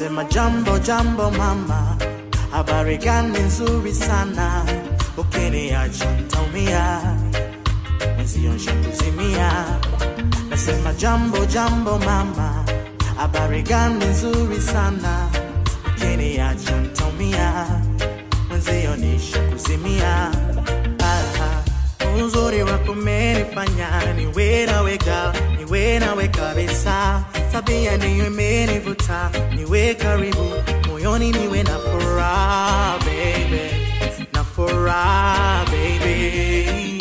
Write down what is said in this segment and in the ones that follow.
Nasema jambo jambo mama, habari gani nzuri sana, ukiniacha ntaumia, mwenzio nshakuzimia. Nasema jambo jambo mama, habari gani nzuri sana, ukiniacha ntaumia, mwenzio nishakuzimia. Ah, uzuri wako umenifanya niwe nawe gal, niwe nawe kabisa, tabia ndiyo imenivuta niwe karibu moyoni, niwe na furaha baby, na furaha baby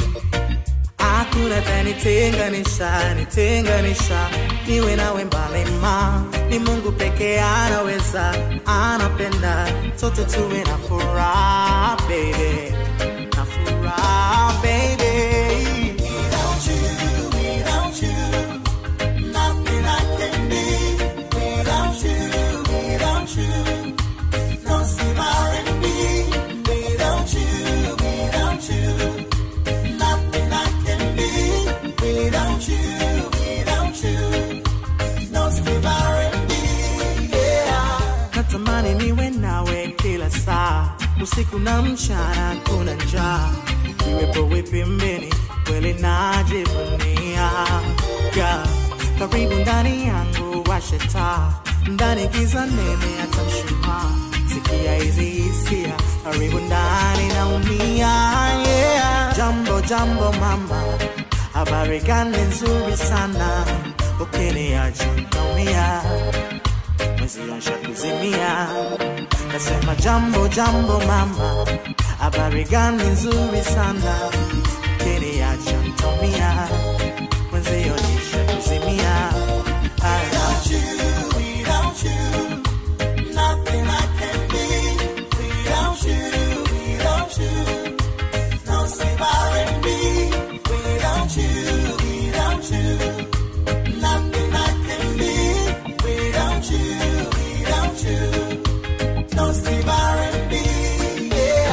hakuna tanitenganisha nitenganisha niwe nawe mbali ma ni mungu peke anaweza anapenda sote tuwe na furaha baby na furaha baby without you without you nothing I can be without you without you no surviving me without you without you Nothing I can be without you, without you. No surviving me, yeah. Natamani niwe nawe kila saa, usiku na mchana, kuna njaa. Iwepo wipi mbini, kweli najivunia. Yeah. Karibu ndani yangu washe taa, ndani giza nene hata mshumaa. Sikia hizi hisia, karibu ndani naumia, yeah. Jambo jambo mama, habari gani nzuri sana, ukiniacha ntaumia, mwenzio nshakuzimia. Nasema jambo jambo mama, habari gani nzuri sana, ukiniacha ntaumia, mwenzio nishakuzimia. Without you, without you, nothing I can be. Without you, without you, no surviving me. Without you, without you, nothing I can be. Without you, without you, no surviving me.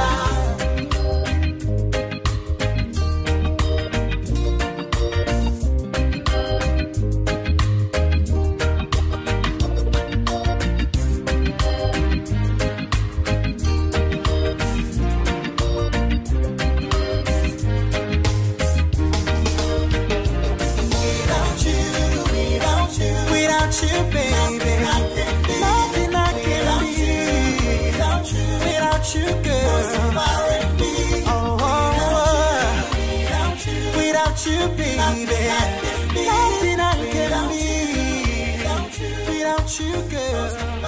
Yeah. Without you, without you, without you, baby, nothing I can be. Without you, without you, girl, oh, oh, oh. without you, baby, nothing I can be. Without you, girl.